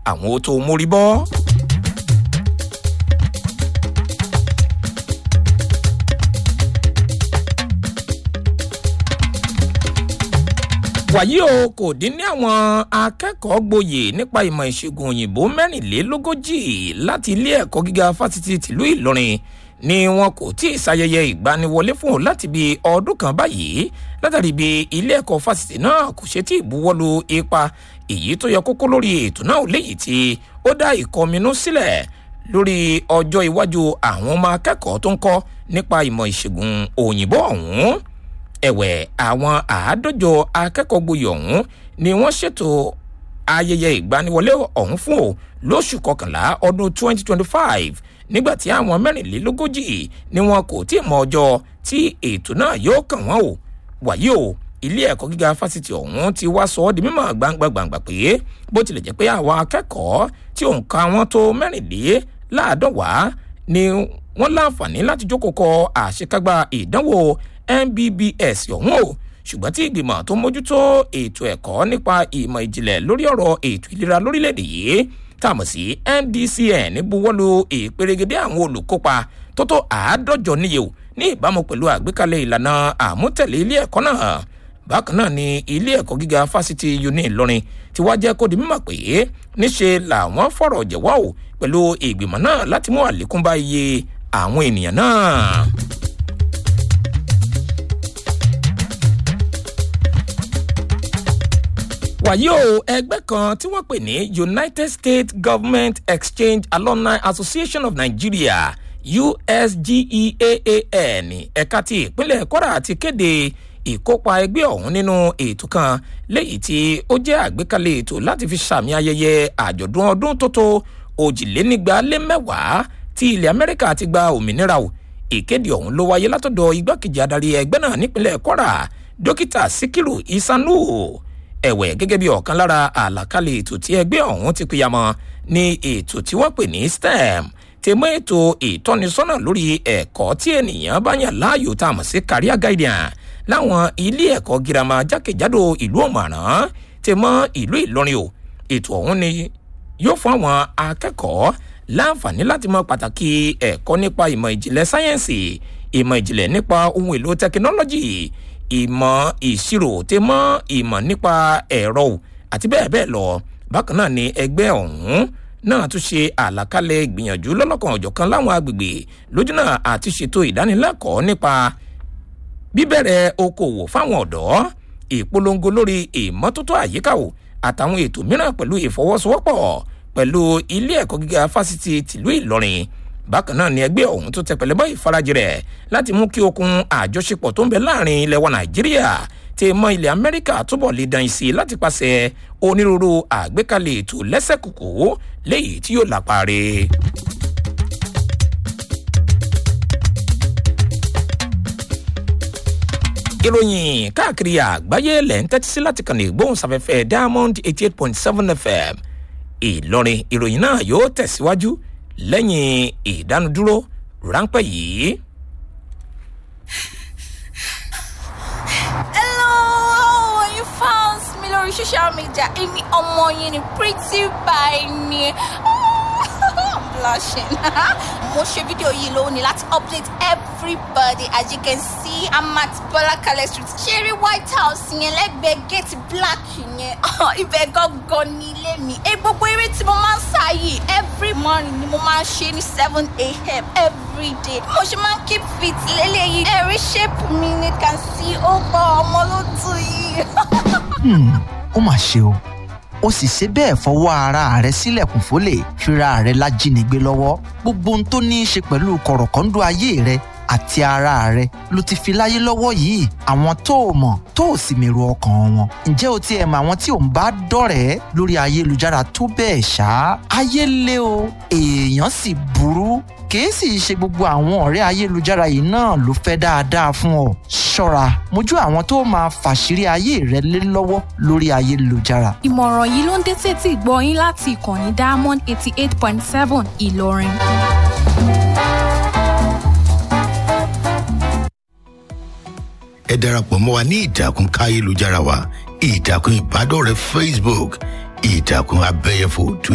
àwọn ó tó mórí bọ́. wàyí o kò dín ní àwọn akẹ́kọ̀ọ́ gboyè nípa ìmọ̀ ìṣègùn òyìnbó mẹ́rìnlélógójì láti ilé ẹ̀kọ́ gíga fásitì tìlú ìlọrin ni wọn kò tí ì ṣayẹyẹ ìgbaniwọlé fún òun láti bí ọdún kan báyìí látàrí bí ilé ẹ̀kọ́ fásitì náà kò ṣe tí ì buwọ́lu ipa èyí tó yẹ kókó lórí ètò náà léyìí tí ó dá ìkọminú sílẹ̀ lórí ọjọ́ iwájú àwọn ọmọ akẹ́kọ̀ọ́ tó ń kọ́ nípa ìmọ̀ ìṣègùn òyìnbó ọ̀hún ẹ̀wẹ̀ àwọn àádọ́jọ akẹ́kọ̀ọ́ gboyè ọ̀hún ni wọ́n ṣètò ayẹyẹ ìgbaniwọlé ọ̀hún fún o lóṣù kọkànlá ọdún 2025 nígbàtí àwọn mẹ́rìnlélógójì ni wọn kò tí ì mọ ọjọ́ tí ètò náà yóò kàn wọ́n o wàyí o ilé ẹ̀kọ́ gíga fásitì ọ̀hún ti wá sọ ọ́ di mímọ̀ gbangba-gbangba pé bó tilẹ̀ jẹ́ pé àwọn akẹ́kọ̀ọ́ tí òǹkà wọn tó mẹ́rìnléláàádọ́wàá ni wọ́n láǹfààní láti jókòó kọ àṣekágbá ìdánwò mbbs ọ̀hún o ṣùgbọ́n tí ìgbìmọ̀ tó mójútó ètò ẹ̀kọ́ nípa ìmọ̀ ìjìnlẹ̀ lórí ọ̀rọ̀ ètò ìlera lórílẹ̀‐èdè yìí tàmọ̀ sí mdcn buwọ́lu ìperégedé àwọn olùkópa tó tó àádọ́jọ níye o ní ìbámu pẹ̀lú àgbékalẹ̀ ìlànà àmútẹ̀lé ilé ẹ̀kọ́ náà bákan náà ni ilé ẹ̀kọ́ gíga fásitì uni ìlọrin ti wá jẹ́ kó di mímọ̀ pé níṣe làwọn fọ̀rọ̀ jẹ̀wọ́ o pẹ̀lú ìgbìmọ̀ náà láti mú àlékún bá iye àwọn ènìyàn náà. wàyí o ẹgbẹ́ kan tí wọ́n pè ní united states government exchange alumni association of nigeria usgeaan ẹ̀ka ti ìpínlẹ̀ kwara ti kéde ìkópa ẹgbẹ́ ọ̀hún nínú ètò kan léyìí tí ó jẹ́ àgbékalẹ̀ ètò láti fi sàmì ayẹyẹ àjọ̀dún ọdún tó tó òjìlénígba lé mẹ́wàá tí ilẹ̀ amẹ́ríkà ti gba òmìnira o ìkéde ọ̀hún ló wáyé látọ̀dọ̀ igbákejì adarí ẹgbẹ́ náà nípínlẹ̀ kwara dókítà síkírù isanu ẹ̀wẹ̀ gẹ́gẹ́ bí ọ̀kan lára àlàkalẹ̀ ètò tí ẹgbẹ́ ọ̀hún ti pìyàmọ́ ní ètò tí wọ́n pè ní stem ti mú ètò ìtọ́nisọ́nà lórí ẹ̀kọ́ tí ènìyàn bá yàn láàyò tá a mọ̀ sí career guidance láwọn ilé ẹ̀kọ́ girama jákèjádò ìlú ọ̀mọ̀ràn ti mọ́ ìlú ìlọrin o ètò ọ̀hún ni yóò fún àwọn akẹ́kọ̀ọ́ láǹfààní láti mọ pàtàkì ẹ̀kọ́ nípa ìmọ̀ ìjìnlẹ̀ sáyẹ́ǹsì ìmọ̀ ìjìnlẹ̀ nípa ohun èlò tẹkinọ́lọ́jì ìmọ̀ ìṣirò tẹ mọ́ ìmọ̀ nípa ẹ̀rọ àti bẹ́ẹ̀ bẹ́ẹ̀ lọ bákan náà ni ẹgbẹ́ ọ̀hún náà tún ṣe àlàkalẹ̀ ìgbìyànjú lọ́lọ́kan ọ̀jọ̀kan láwọn agbègbè lójúnà àti ṣètò ìdánilẹ́kọ̀ọ́ nípa bíbẹ̀rẹ̀ okòwò fáwọn ọ̀dọ́ ìpolongo lórí ìmọ́tótó àyíká o àtàwọn ètò mìíràn pẹ̀lú ìfọwọ́sowọ́pọ̀ pẹ̀lú ilé ẹ̀kọ́ gíga fásitì tìlú ìlọrin bákan náà ni ẹgbẹ́ ọ̀hún tó tẹ pẹ̀lẹ́ bá ìfarajì rẹ̀ láti mú kí okun àjọṣepọ̀ tó ń bẹ láàrin ilẹ̀ wa nàìjíríà ti mọ ilẹ̀ amẹ́ríkà túbọ̀ lè dán sí i láti pàṣẹ onírúurú àgbékalẹ̀ ètò lẹ́sẹ̀kùkù léyìí tí yóò lápáre. ìròyìn káàkiri àgbáyé lẹ̀ ń tẹ́tí sí láti kàn ní ìgbóhùnsáfẹ́fẹ́ diamond eighty eight point seven fm ìlọrin ìròyìn náà yóò tẹ̀síwájú lẹ́yìn ìdánudúró ráńpẹ́ yìí. hello you found me lórí social media èmi ọmọ yín ni pretty by ni blushing mo ṣe fídíò yìí lónìí láti update everybody as you can see i'm at bọlákalẹ street ṣeré white house yẹn lẹ́gbẹ̀ẹ́ gate black yẹn ibẹ̀ gangan ní ilé mi ẹ gbogbo eré tí mo máa ń sá yìí every morning ni mo máa ń ṣe ní seven a.m. every day mo ṣe máa ń keep fit lélẹ́yìí ẹ̀rí shape mi ni can see ó bọ ọmọ ló dùn yìí. ó mà ṣe o ó sì ṣe bẹ́ẹ̀ fọwọ́ ara rẹ̀ sílẹ̀kùn fólè fira rẹ̀ lájínigbé lọ́wọ́ gbogbo ohun tó ní í ṣe pẹ̀lú kọ̀rọ̀kọ́ńdú ayé rẹ̀ àti ara rẹ̀ ló ti fi láyé lọ́wọ́ yìí àwọn tó o mọ̀ tó o sì mèrò ọkàn wọn ǹjẹ́ o tiẹ̀ mọ àwọn tí ò ń bá dọ̀rẹ́ lórí ayélujára tó bẹ́ẹ̀ ṣá ayé lé o èèyàn sì burú kìí sì ṣe gbogbo àwọn ọ̀rẹ́ ayélujára yìí náà ló fẹ́ dáadáa fún ọ ṣọ́ra mójú àwọn tó máa fàṣírí ayé rẹ lé lọ́wọ́ lórí ayélujára. ìmọ̀ràn yìí ló ń dé tètè gbọ́ yín láti ìkànnì diamond eighty eight point seven ìlọrin. ẹ darapọ̀ mọ́ wa ní ìtàkùn káyélujára wa ìtàkùn ìbádọ́rẹ̀ẹ́ facebook ìtàkùn abẹ́yẹfò